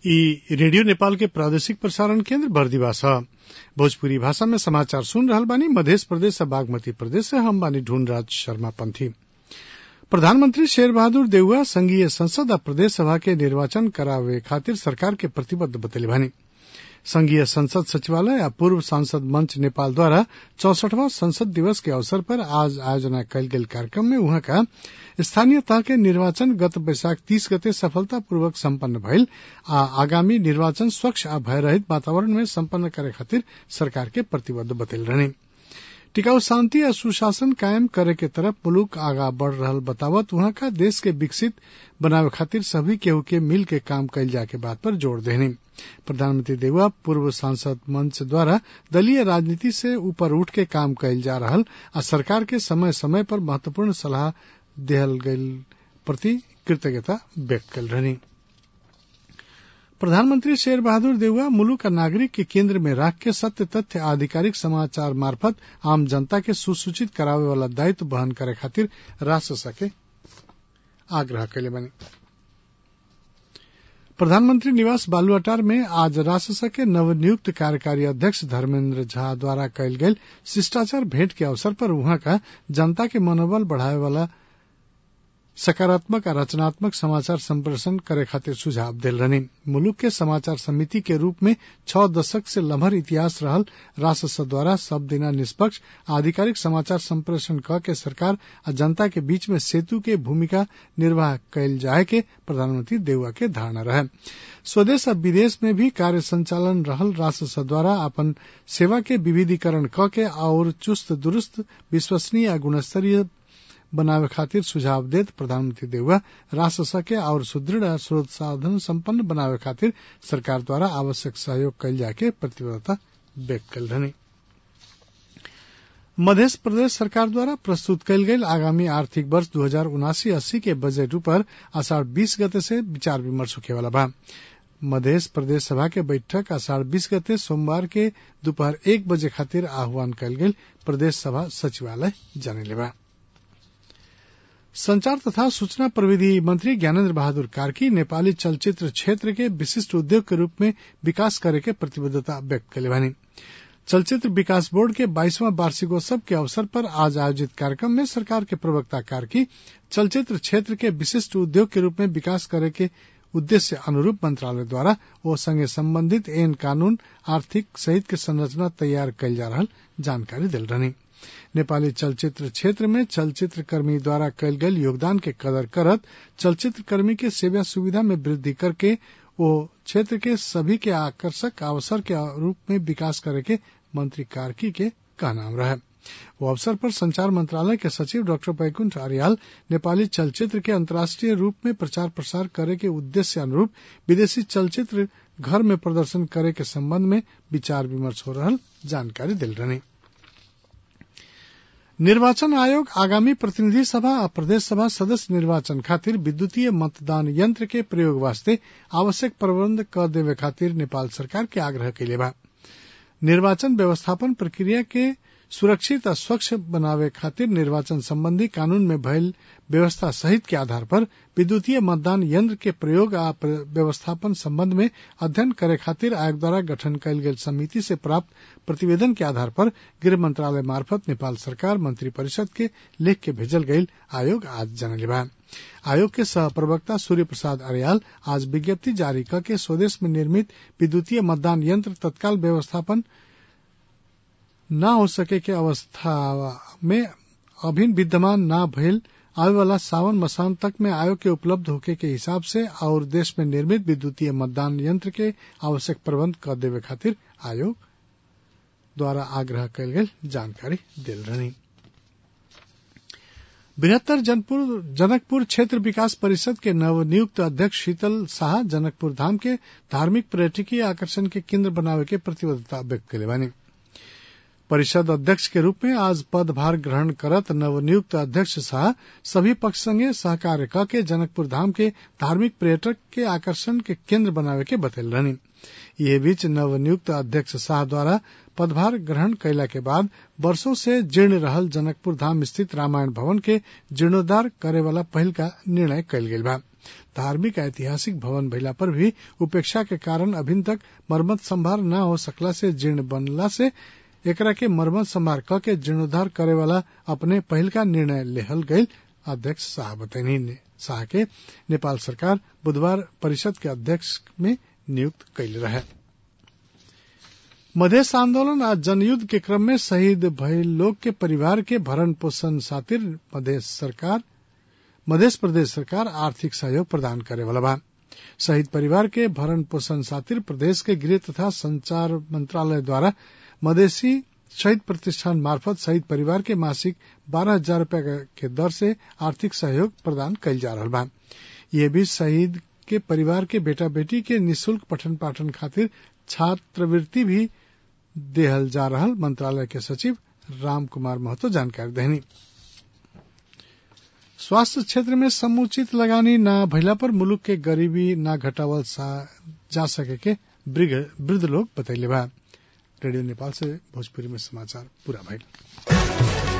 ई रेडियो नेपाल के प्रादेशिक प्रसारण केन्द्र बर्दिवा छ भोजपुरी भाषा में समाचार सुन रहल बानी मध्य प्रदेश आ बागमती प्रदेश से हम बानी ढूंढराज शर्मा पंथी प्रधानमंत्री शेर बहादुर देउवा संघीय संसद आ प्रदेश सभा के निर्वाचन करावे खातिर सरकार के प्रतिबद्ध बतैले बानी संघीय संसद सचिवालय आ पूर्व सांसद मंच नेपाल द्वारा चौसठवां संसद दिवस के अवसर पर आज आयोजना कयल गेल कार्यक्रम में उहाँ का स्थानीय तह के निर्वाचन गत वैशाख तीस गते सफलतापूर्वक सम्पन्न भइल आ आगामी निर्वाचन स्वच्छ आ भयरहित वातावरण में सम्पन्न करे खातिर सरकार के प्रतिबद्ध बतैल रहने टिकाऊ शांति आ सुशासन कायम करे के तरफ मुलुक आगा बढ़ रहल बतावत उहाँ का देश के विकसित बनावे खातिर सभी केहू के मिल के काम कइल जाए के बात पर जोर देने प्रधानमंत्री देउवा पूर्व सांसद मंच द्वारा दलीय राजनीति से ऊपर उठ के काम कइल जा रहल आ सरकार के समय समय पर महत्वपूर्ण सलाह देहल गइल प्रति कृतज्ञता व्यक्त कल रहनी प्रधानमंत्री शेर बहादुर देउवा मुलुक आ नागरिक के केंद्र में राख के सत्य तथ्य आधिकारिक समाचार मार्फत आम जनता के सुसूचित करावे वाला दायित्व वहन करे खातिर राष्ट्र सके आग्रह कैले बने प्रधानमंत्री निवास बालुआटार में आज राजसभा के नवनियुक्त कार्यकारी अध्यक्ष धर्मेन्द्र झा द्वारा कयल गेल शिष्टाचार भेंट के अवसर पर उहाँ का जनता के मनोबल बढ़ावे वाला सकारात्मक आ रचनात्मक समाचार संप्रेषण करे खातिर सुझाव दिल रहने मुलुक के समाचार समिति के रूप में छह दशक से लम्हर इतिहास रहल राजस्व द्वारा सब दिना निष्पक्ष आधिकारिक समाचार संप्रेषण क के सरकार आ जनता के बीच में सेतु के भूमिका निर्वाह कयल जाए के प्रधानमंत्री देउवा के धारणा रहे स्वदेश आ विदेश में भी कार्य संचालन रहल राजस्व द्वारा अपन सेवा के विविधीकरण क के और चुस्त दुरुस्त विश्वसनीय आ गुणस्तरीय बनावे खातिर सुझाव देत प्रधानमंत्री देउवा राजस्व के और सुदृढ़ स्रोत साधन संपन्न बनावे खातिर सरकार द्वारा आवश्यक सहयोग कयल जाके प्रतिबद्धता व्यक्त कल रहने मध्य प्रदेश सरकार द्वारा प्रस्तुत कयल गेल आगामी आर्थिक वर्ष दू हजार उनासी अस्सी के बजट ऊपर आषाढ़ बीस गते से विचार विमर्श होखे वाला बा मध्य प्रदेश सभा के बैठक आषाढ़ बीस गते सोमवार के दोपहर एक बजे खातिर आह्वान कयल गेल प्रदेश सभा सचिवालय जानेले बा संचार तथा सूचना प्रविधि मंत्री ज्ञानेन्द्र बहादुर कार्की नेपाली चलचित्र क्षेत्र के विशिष्ट उद्योग के रूप में विकास करे के प्रतिबद्धता व्यक्त कले बानी चलचित्र विकास बोर्ड के बाईसवां वार्षिकोत्सव के अवसर पर आज आयोजित कार्यक्रम में सरकार के प्रवक्ता कार्की चलचित्र क्षेत्र के विशिष्ट उद्योग के रूप में विकास करे के उद्देश्य अनुरूप मंत्रालय द्वारा ओ संगे संबंधित एन कानून आर्थिक सहित के संरचना तैयार कयल जा रहा जानकारी दिल रहनी नेपाली चलचित्र क्षेत्र में चलचित्र कर्मी द्वारा कयल गेल योगदान के कदर करत चलचित्र कर्मी के सेवा सुविधा में वृद्धि करके वो क्षेत्र के सभी के आकर्षक अवसर के रूप में विकास करे के मंत्री कार्की के कहनाम रहे वो अवसर पर संचार मंत्रालय के सचिव डॉक्टर बैकुंठ आर्याल नेपाली चलचित्र के अंतर्राष्ट्रीय रूप में प्रचार प्रसार करे के उद्देश्य अनुरूप विदेशी चलचित्र घर में प्रदर्शन करे के संबंध में विचार विमर्श हो रहा जानकारी दिल रहनी निर्वाचन आयोग आगामी प्रतिनिधि सभा आ प्रदेश सभा सदस्य निर्वाचन खातिर विद्युतीय मतदान यंत्र के प्रयोग वास्ते आवश्यक प्रबंध कर देवे खातिर नेपाल सरकार के आग्रह कैले बा निर्वाचन व्यवस्थापन प्रक्रिया के सुरक्षित आ स्वच्छ बनावे खातिर निर्वाचन संबंधी कानून में भयल व्यवस्था सहित के आधार पर विद्युतीय मतदान यंत्र के प्रयोग आ व्यवस्थापन संबंध में अध्ययन करे खातिर आयोग द्वारा गठन कयल गेल समिति से प्राप्त प्रतिवेदन के आधार पर गृह मंत्रालय मार्फत नेपाल सरकार मंत्री परिषद के लेख के भेजल गईल आयोग आज जनले बा आयोग के सह प्रवक्ता सूर्य प्रसाद अरियाल आज विज्ञप्ति जारी करके स्वदेश में निर्मित विद्युतीय मतदान यंत्र तत्काल व्यवस्थापन न हो सके के अवस्था में अभिन विद्यमान न भइल आवे वाला सावन मसान तक में आयोग के उपलब्ध होके के हिसाब से और देश में निर्मित विद्युतीय मतदान यंत्र के आवश्यक प्रबंध कर देवे खातिर आयोग द्वारा आग्रह कयल गेल जानकारी दिल रहनी बृहत्तर जनपुर जनकपुर क्षेत्र विकास परिषद के नवनियुक्त अध्यक्ष शीतल शाह जनकपुर धाम के धार्मिक पर्यटकीय आकर्षण के केंद्र बनावे के प्रतिबद्धता व्यक्त कले बानी परिषद अध्यक्ष के रूप में आज पदभार ग्रहण करत नवनियुक्त अध्यक्ष शाह सभी पक्ष संगे सहकार्य क के जनकपुर धाम के धार्मिक पर्यटक के आकर्षण के केंद्र बनावे के बतैल रहनी ये बीच नवनियुक्त अध्यक्ष शाह द्वारा पदभार ग्रहण कैला के बाद वर्षों से जीर्ण रहल जनकपुर धाम स्थित रामायण भवन के जीर्णोद्धार करे वाला पहल का निर्णय कयल गेल बा धार्मिक ऐतिहासिक भवन भइला पर भी उपेक्षा के कारण अभिन तक मरम्मत संभार न हो सकला से जीर्ण बनला से एकरा के मरम्मत संभार क के जीर्णोद्धार करे वाला अपने पहिल का निर्णय लेहल गईल अध्यक्ष शाह बतैनी शाह के नेपाल सरकार बुधवार परिषद के अध्यक्ष में नियुक्त कैले रहे मधेश आंदोलन आज जनयुद्ध के क्रम में शहीद भयल लोग के परिवार के भरण पोषण खातिर मधेश सरकार मध्य प्रदेश सरकार आर्थिक सहयोग प्रदान करे वाला बा शहीद परिवार के भरण पोषण खातिर प्रदेश के गृह तथा संचार मंत्रालय द्वारा मधेसी शहीद प्रतिष्ठान मार्फत शहीद परिवार के मासिक बारह हजार रूपया के दर से आर्थिक सहयोग प्रदान कैल जा रहा बा ये भी शहीद के परिवार के बेटा बेटी के निशुल्क पठन पाठन खातिर छात्रवृत्ति भी देहल जा रहा मंत्रालय के सचिव राम कुमार महतो जानकारी देनी स्वास्थ्य क्षेत्र में समुचित लगानी न भइला पर मुलुक के गरीबी न घटावल जा सके के वृद्ध लोग बतैले बा रेडियो नेपाल से भोजपुरी में समाचार पूरा भइल